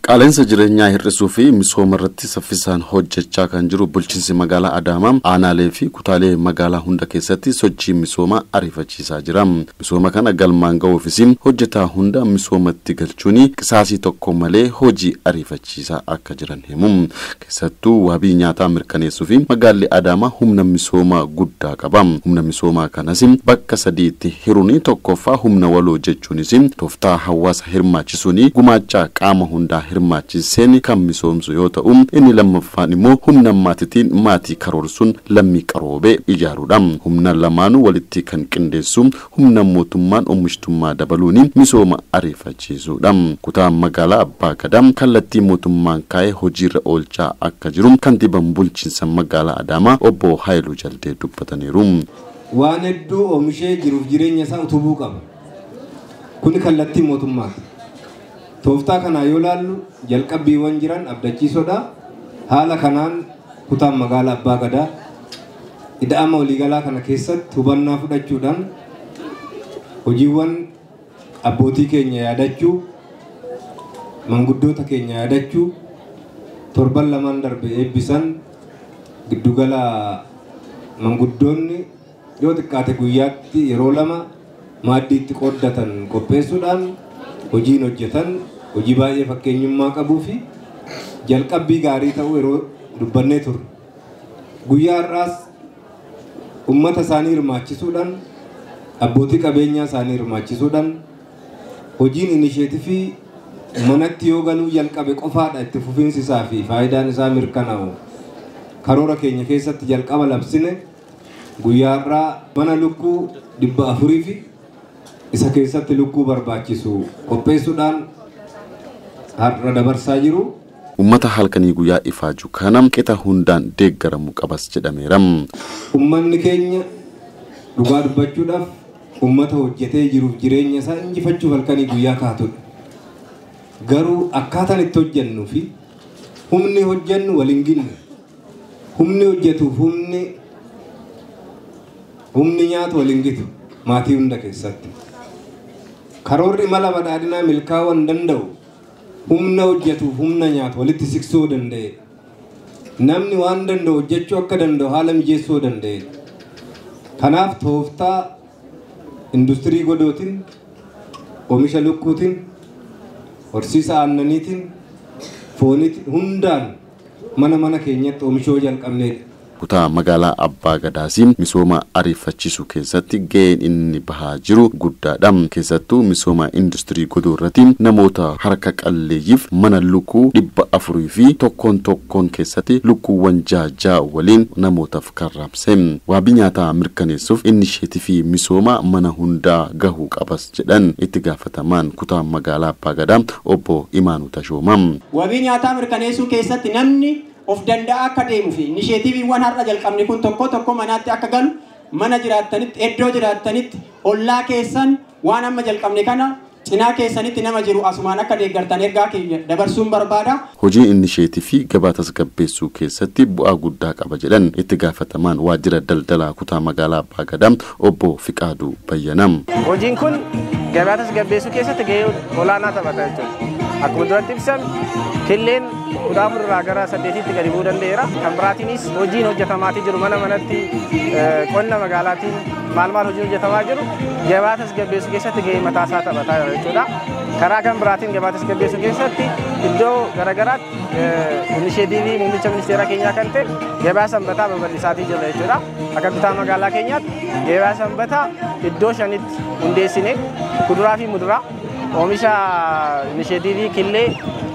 Qaaleensa jireenyaa hir'isuu fi misooma irratti saffisaan hojjechaa kan jiru bulchiinsi magaalaa Adaamaa aanaalee fi kutaalee magaalaa hunda keessatti sochii misoomaa ariifachiisaa jira. Misooma kana galmaan ga'uufis hojjetaa hunda misoomatti galchuun qisaasii tokko malee hojii ariifachiisaa akka jiran himu. Keessattuu wabii nyaataa mirkaneessuu fi magaalli Adaamaa humna misoomaa guddaa qaba. Humna misoomaa kanas bakka sadiitti hiruun tokkoffaa humna waloo jechuunis tooftaa hawaasa hirmaachisuun gumaacha qaama hundaa hirmaachiseen kan misoomsu yoo ta'u inni lammaffaan immoo humna maatiitiin maatii karoorsuun lammii qaroobee ijaaruudha. Humna lamaanuu walitti kan qindeessu humna mootummaan oomishtummaa dabaluun misooma ariifachiisuudha. Kutaa magaalaa Abbaa Gadaa kallattii mootummaan kaa'ee hojiirra oolchaa akka jiru kantiibaan bulchiinsa magaalaa Adaamaa obbo Haayiluu Jaldee dubbataniiru. Waan hedduu oomishee jiruuf jireenya isaa utubuu qaba. Kuni kallattii mootummaati. Tooftaa kanaa yoo laallu jalqabbiiwwan jiran abdachiisoodha. Haala kanaan kutaan magaalaa Abbaa Gadaa ida'ama waliigalaa kana keessatti hubannaa fudhachuudhaan hojiiwwan abbootii keenya yaadachuu, manguddoota keenya yaadachuu, torban lamaan darbe eebbisan giddugala manguddoonni yoo xiqqaate guyyaatti yeroo lama maaddiitti qooddatan qopheessuudhaan hojiin hojjetan hojii baay'ee fakkeenyummaa qabuu fi jalqabbii gaarii ta'uu yeroo dubbannee turre. Guyyaa har'aas uummata isaanii hirmaachisuudhaan abbootii qabeenyaa isaanii hirmaachisuudhaan hojiin inisheetifii manatti yoo galuu jalqabe qofaadha itti fufiinsi isaa fi faayidaan isaa mirkanaa'u karoora keenya keessatti jalqaba labsine guyyaa har'aa mana lukkuu dhibba afurii fi isa keessatti lukkuu barbaachisu qopheessuudhaan har'a dabarsaa jiru. Uummata halkanii guyyaa ifaaju kana qixa hundaan deeggaramu qabas jedhameera. Uummanni keenya dhugaa dubbachuudhaaf uummata hojjetee jiruuf jireenya isaa injifachuuf halkanii guyyaa kaatudha. Garuu akkaataan itti hojjennuu fi humni hojjennu waliin ginne humni hojjetuuf humni humni nyaatu waliin gitu maatii hunda keessatti. Karoorri mala badhaadhinaa milkaa'uu hin danda'u humna hojjetuuf humna nyaatu walitti siqsuu danda'e. Namni waan danda'u hojjechuu akka danda'u haala mijeessuu danda'e. Kanaaf tooftaa industirii godootiin, oomisha lukkuutiin, horsiisa aannaniitiin, fooniitiin hundaan mana mana keenyatti oomishuu jalqabneedha. kutaa magaalaa Abbaa Gadaas misooma ariifachiisuu keessatti ga'een inni bahaa jiru guddaadha. Keessattuu misooma industirii godoo irratti namoota harka qalleeyyiif mana lukkuu dhibba afurii fi tokkoon tokkoon keessatti lukkuuwwan jaajaa waliin namootaaf karraabse. Waabii nyaataa mirkaneessuuf inisheetii fi misooma mana hundaa gahuu qabas jedhan itti gaafatamaan kutaa magaalaa Abbaa Gadaa obbo Imaanuu Tashooma. Waabii nyaataa mirkaneessuu keessatti namni of danda'a akka deemuu fi inisheetiiviiwwan har'a jalqabne kun tokko tokko manaatti akka galu mana jiraattanitti iddoo jiraattanitti ollaa keessan waan amma jalqabne kana cinaa keessanitti nama jiru asumaan akka deeggartan ergaa keenya dabarsuun barbaada. Hojiin inisheetii fi gabaa tasgabbeessuu keessatti bu'aa guddaa qaba jedhan itti gaafatamaan waajjira daldalaa kutaa magaalaa Abbaa Gadaa obbo Fiqaaduu Bayyanam. Hojiin kun gabaa tasgabbeessuu keessatti gahee olaanaa taphata jechuudha. Akkuma duratti ibsan killeen kudhaa irraa gara saddeetitti gadi bu'uu danda'eera. Kan biraatiinis hojiin hojjetamaatii jiru mana manatti qonna magaalaatiin maal maal hojiin hojjetamaa jiru gabaa tasgabbeessuu keessatti gahee mataa isaa taphataa jira jechuudha. Karaa kan biraatiin gabaa tasgabbeessuu keessatti iddoo garaagaraatti inisheetiivii muummicha ministeera keenyaa kan ta'e gabaa sanbataa babal'isaatii jira jechuudha. Akka kutaa magaalaa keenyaatti gabaa sanbataa iddoo shanitti hundeessine kuduraa fi muduraa oomisha inisheetiivii killee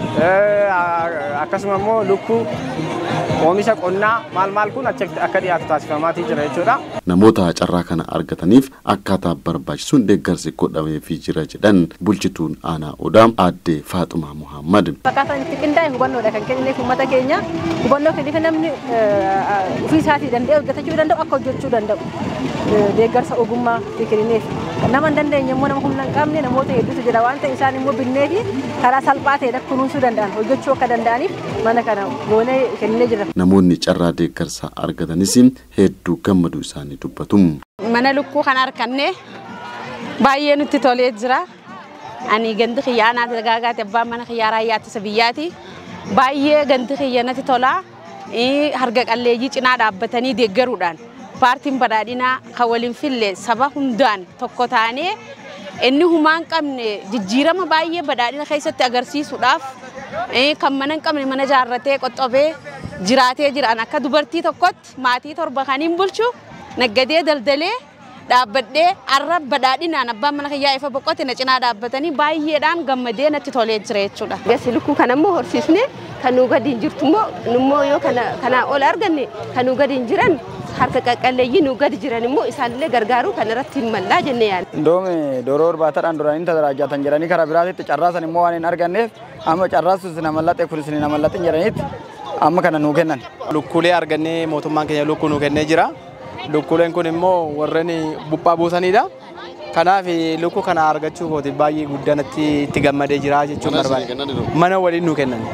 akkasuma immoo lukkuu oomisha qonnaa maal maal kun akka dhiyaatu taasifamaatii jira jechuudha. Namoota carraa kana argataniif akkaataa barbaachisuun deeggarsi godhameefii jira jedhan bulchituun aanaa odaa aadde Faaxumaa Muhammad. Akkaataan itti qindaa'e hubannoodha kan kennineef uummata keenya hubannoo kenniif namni ofii isaatii danda'e hojjetachuu danda'u akka hojjechuu danda'u deeggarsa ogummaa kennineef nama hin dandeenye immoo nama humna hin qabne namoota hedduutu jira waan ta'e isaan immoo binnee fi karaa salphaa ta'e kunuunsuu danda'an hojjechuu akka danda'aniif mana kana goonee kenninee jira. Namoonni carraa deeggarsaa argatanis hedduu gammaduu isaanii dubbatu. Mana lukkuu kan arganne baay'ee nutti tolee jira. Ani gandi kiyyaa naati dagaagaati abbaan mana kiyyaa raayyaa ittisa biyyaati. Baay'ee gandi kiyya natti tola. Harga qalleeyyii cinaa dhaabbatanii deeggaruudhaan paartiin badhaadhinaa kan waliin fille saba hundaan tokko taanee inni humaan qabne jijjiirama baay'ee badhaadhina keessatti agarsiisuudhaaf kan mana hin qabne mana jaarratee qoxxobee jiraatee jiran akka dubartii tokkotti maatii torba kaniin bulchu naggadee daldalee dhaabbadhee arra badhaadhinaan abbaan mana kiyyaa ifa boqote na cinaa dhaabbatanii baay'eedhaan gammadee natti tolee jira jechuudha. Gasi lukkuu kana immoo horsiisne kan nu gadi hin jirtu immoo immoo yoo kanaa ol arganne kan nu gadi hin jiran harka qaqqalleeyyii nu gadi jiran immoo isaanillee gargaaruu kan irratti hin mallaa jenne yaala. Doome doroo orbaataadhaan duranii tajaajilatan jedhanii karaa biraatitti carraasan immoo waan hin arganneef amma carraasus na mallaxee kunis na mallaxee jedhaniitti amma kana nuu kennan. Lukkuulee argannee mootummaan keenya lukkuu nuu kennee jira. Lukkuuleen kun immoo warreen buphaa buusanidha. Kanaaf lukkuu kana argachuu kooti baay'ee guddaa natti itti gammadee jira jechuun barbaade. Mana waliin nuu kennan.